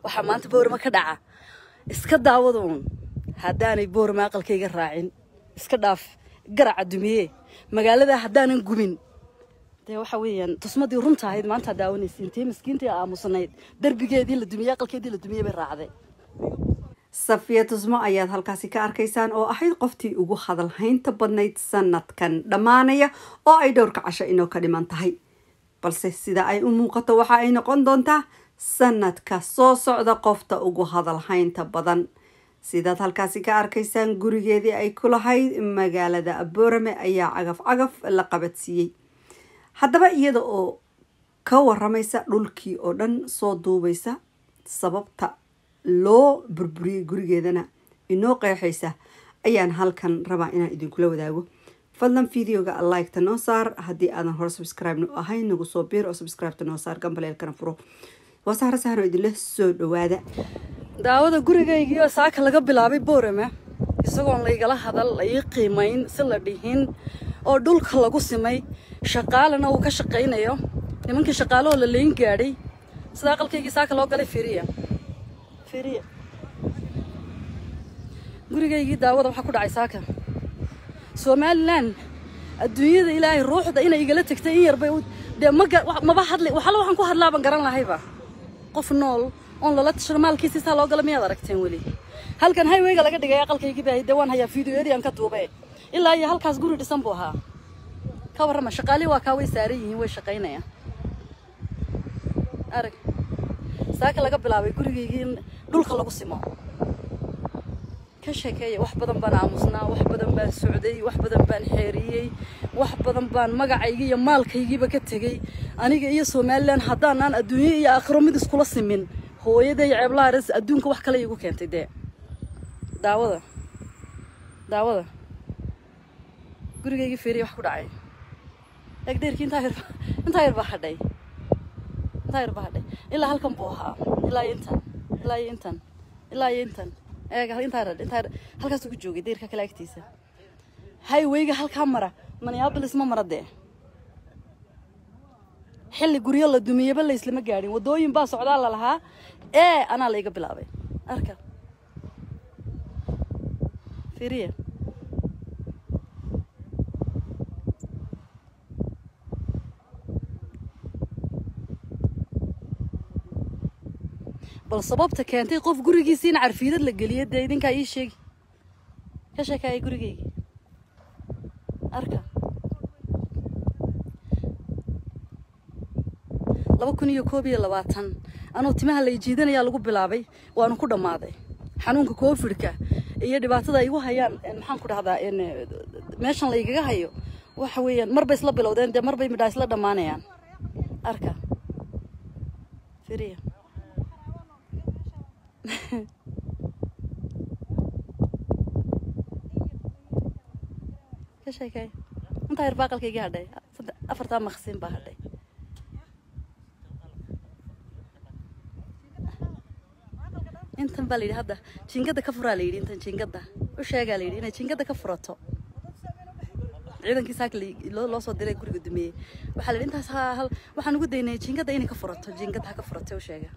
waxaa maanta boorama ka dhaca iska daawada uun haddaanay boorama aqalkayga raacin iska dhaaf garaca dumiye magaalada haddaanan gumin dee waxa weeyaan tusmadii runta ahayd maanta daawanaysa intee miskiintii aamusanayd derbigeedii la dumiyey aqalkeedii la dumiyey bay raacday safiya tusmo ayaad halkaasi ka arkaysaan oo ahayd qoftii ugu hadalhaynta badnayd sanadkan dhammaanaya oo ay dhowrka casho inoo ka dhiman tahay balse sida ay u muuqato waxa ay noqon doontaa sanadka soo socda qofta ugu hadalhaynta badan sidaad halkaasi ka arkaysaan gurigeedii ay ku lahayd magaalada boorame ayaa cagaf cagaf la qabadsiiyey haddaba iyada oo ka waramaysa dhulkii oo dhan soo duubaysa sababta loo burburiyey gurigeedana inoo qeexaysa ayaan halkan rabaa inaan idinkula wadaago fadlan videoga liketa noo saar haddii aadan hore subscribe no ahayn nagu soo biir oo subscribeta noo saar gambaleelkana furo waa sahra sahro idinla soo dhawaada daawada gurigaygiioo saaka laga bilaabay boorama isagoon laygala hadal lai qiimayn si la dhihin oo dhulka lagu simay shaqaalana uu ka shaqaynayo nimankii shaqaalahoo la layn gaadhay sida aqalkaygii saaka loo galay firiya firiya gurigaygii daawada waxaa ku dhacay saaka somalilan adduunyada ilaahay ruuxda inay igala tegtay in yarbay dee maba hadli waxala waxaan ku hadlaaban garan lahayba qof nool oon lala tashano maalkiisi saa loo gala miyaad aragteen weli halkan highwayga laga dhigay aqalkaygii baa dee waan hayaa videoyadii aan ka duube ilaa iyo halkaas guri dhisan buu ahaa ka warrama shaqaalihii waa kaa way saaran yihiin way shaqaynayaan arag saaka laga bilaabay gurigaygii in dhulka lagu simo ka sheekeeya wax badan baan aamusnaa wax badan baan socday wax badan baan xeeriyey wax badan baan magacaygii iyo maalkaygiiba ka tegey aniga iyo somalilan haddaanaan adduunyo iyo aakhiro mid iskula simin hooyaday ceeblaha res adduunka wax kale iigu keentay dee daawada daawada gurigaygii feeriya wax ku dhacay egdeerkii intaa yar intaa yar baa hadhay intaa yar baa hadhay ilaa halkan buu ahaa ilaa iyo intan ilaa iyo intan ilaa iyo intan eega intaa radh intaa halkaas ugu joogay deyrka kale agtiisa highwayga halkaa mara minneapolis ma mara dee xilli guryo la dumiyaba la islama gaadhin waddooyin baa socdaa la lahaa ee anaa la iga bilaabay arka firiya bal sababta keentay qof gurigiisi in carfiidad la geliya dee idinkaa ii sheegi ka sheekaaya gurigaygii arka laba kun iyo koob iyo labaatan anuu timaha lay jiidanayaa lagu bilaabay waanu ku dhammaaday xanuunka covidka iyo dhibaatada ay igu hayaan maxaan ku dhahdaa meeshan laygaga hayo waxa weeyaan marbay isla bilowdeen dee marbay midhaa isla dhammaanayaan arka firiya ka sheekay intaa yar baa aqalkaygii hadhay afartaa maqsin baa hadhay intan baa layidhi hadda jiingada ka furaa layidhi intan jiingada u sheegaa layidhi inay jiingada ka furato ciidankii saaka loo soo diray guriga dumeeyey waxaa layidhi intaas hal waxaan ugu daynay jiingada inay ka furato jiingada ha ka furato u sheega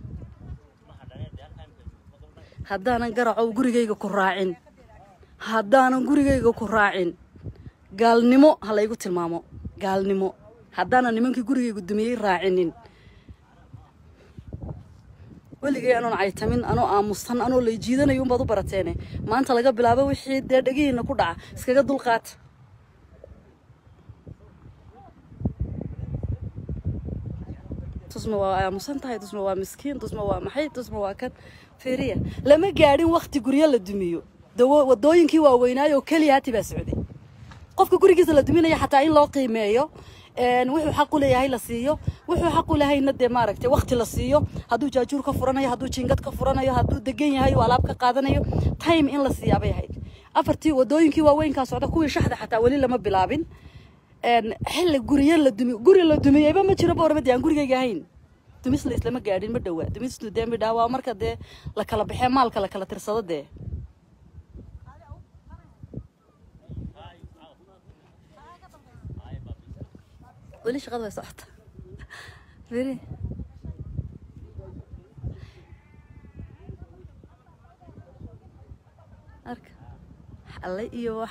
haddaanan garacow gurigayga ku raacin haddaanan gurigayga ku raacin gaalnimo ha laygu tilmaamo gaalnimo haddaanan nimankii gurigayga dumiyey raacinin weligay anoon caytamin anoo aamusan anoo lay jiidanayo unbaad u barateene maanta laga bilaabo wixii dee dhegihiina ku dhaca iskaga dulqaata tusma waa aamusan tahay tusma waa miskiin tusma waa maxay tusma waa kan feriya lama gaadhin wakti guryo la dumiyo wadooyinkii waaweynaayo oo keliya hati baa socday qofka gurigiisa la duminaya xataa in loo qiimeeyo wuxuu xaq u leeyahay la siiyo wuxuu xaq u lehayna dee maaragtay wakti la siiyo hadduu jaajuur ka furanayo hadduu jiingad ka furanayo hadduu degan yahay oo alaab ka qaadanayo time in la siiyaa bay ahayd afartii wadooyinkii waaweynkaa socda kuwii shaxda xataa weli lama bilaabin xilli guryo la dumi guri la dumiyeyba ma jiro boormadi aan gurigayga ahayn dumis la islama gaadhin ma dhowaa dumistu dee midhaa waa marka dee la kala baxee maalka la kala tirsado dee weli shaqada way socota beri arka alle iyo wax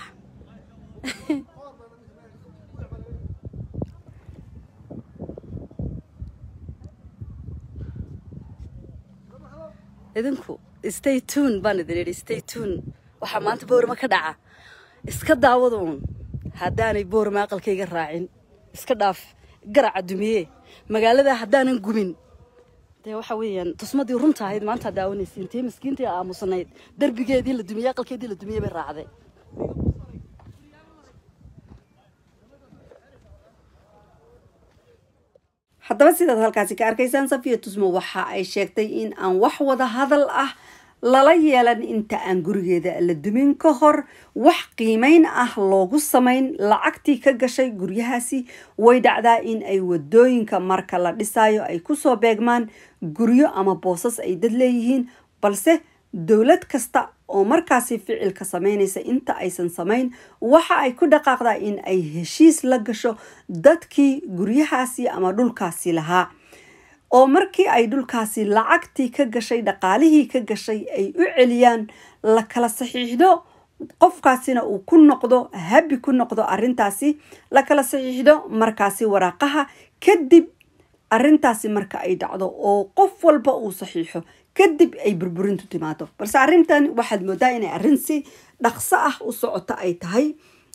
idinku stay tune baan idin idhi stay tune waxaa maanta boorama ka dhaca iska daawada uun haddaanay boorama aqalkayga raacin iska dhaaf garaca dumiye magaalada haddaanan gumin dee waxa weeyaan tusmadii runta ahayd maanta daawanaysiin tii miskiintii aamusnayd derbigeedii la dumiyey aqalkeedii la dumiyey bay raacday haddaba sidaad halkaasi ka arkaysaan safiya tusmo waxa ay sheegtay in aan wax wada hadal ah lala yeelan inta aan gurigeeda la dumin ka hor wax qiimeyn ah loogu samayn lacagtii ka gashay guryahaasi way dhacdaa in ay wadooyinka marka la dhisayo ay kusoo beegmaan guryo ama boosas ay dad leeyihiin balse dowlad kasta oo markaasi ficilka sameynaysa inta aysan samayn waxa ay ku dhaqaaqdaa in ay heshiis la gasho dadkii guryahaasi ama dhulkaasi lahaa oo markii ay dhulkaasi lacagtii ka gashay dhaqaalihii ka gashay ay u celiyaan la kala saxiixdo qofkaasina uu ku noqdo habi ku noqdo arintaasi la kala saxiixdo markaasi waraaqaha kadib arintaasi marka ay dhacdo oo qof walba uu saxiixo kadib ay burburintu timaado balse arrintan waxaad moodaa inay arrin si dhaqso ah u socota ay tahay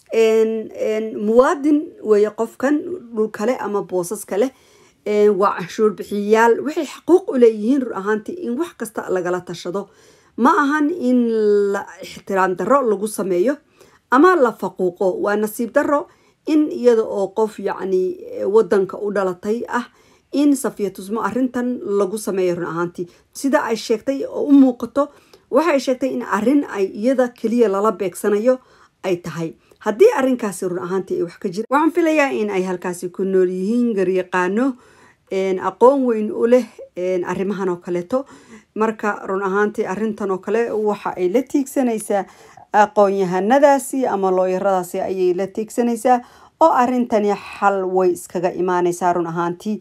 muwaadin weeye qofkan dhul kale ama boosas kale waa canshuur bixiyayaal waxay xaquuq u leeyihiin rur ahaantii in wax kasta lagala tashado ma ahan in la ixtiraam darro lagu sameeyo ama la faquuqo waa nasiib darro in iyada oo qof yacni wadanka u dhalatay ah in safiya tusmo arrintan lagu sameeyo run ahaantii sida ay sheegtay oo u muuqato waxay sheegtay in arrin ay iyada keliya lala beegsanayo ay tahay haddii arrinkaasi run ahaantii ay wax ka jira waxaan filayaa in ay halkaasi ku nool yihiin garyaqaano aqoon weyn u leh arrimahan oo kaleeto marka run ahaantii arrintan oo kale waxa ay la tiigsanaysaa aqoon-yahanadaasi ama looyaradaasi ayay la tiigsanaysaa oo arrintani xal way iskaga imaanaysaa run ahaantii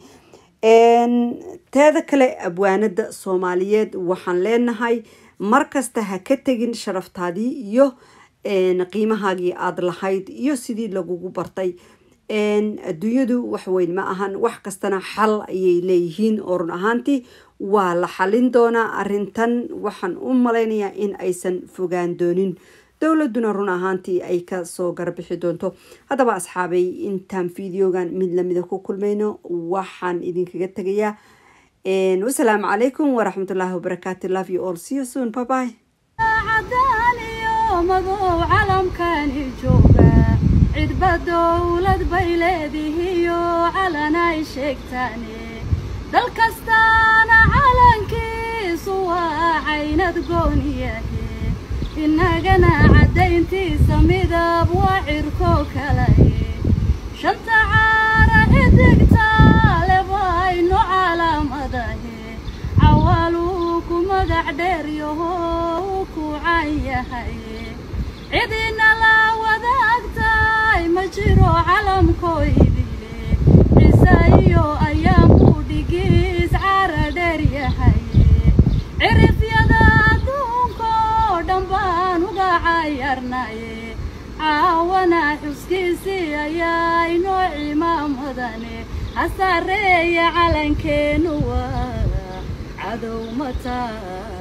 teeda kale abwaanada soomaaliyeed waxaan leenahay markasta ha ka tegin sharaftaadii iyo qiimahaagii aada lahayd iyo sidii lagugu bartay adduunyadu waxweyn ma ahan wax kastana xal ayay leeyihiin oo run ahaantii waa la xalin doonaa arrintan waxaan u malaynayaa in aysan fogaan doonin dowladuna run ahaantii ay kasoo garbixi doonto haddaba asxaabay intaan videogan mid lamida ku kulmayno waxaan idinkaga tegayaa wasalaamu calaykum waraxmatullaahi wabarakaatu love you all see you soon bye bye madow calamkani jooga cidba dowlad bay leedihiyo calan ay sheegtaane dal kastaana calankiisu waa caynad gooniyahe innagana caddayntiisa midab waa cirko kalaye shanta caara xidigtaale baynu calaamadahe cawaaluu ku magac dheeryaho uu ku can yahaye cidina la wadaagtay ma jiro calamkoydile cisaiyo ayaan ku dhigiis cara dheer yahaye cirifyada adduunkoo dhan baan uga cayarnaye caawana xuskiisii ayaa inoo cimaamadane hasareeya calankeenu waa cadow mataa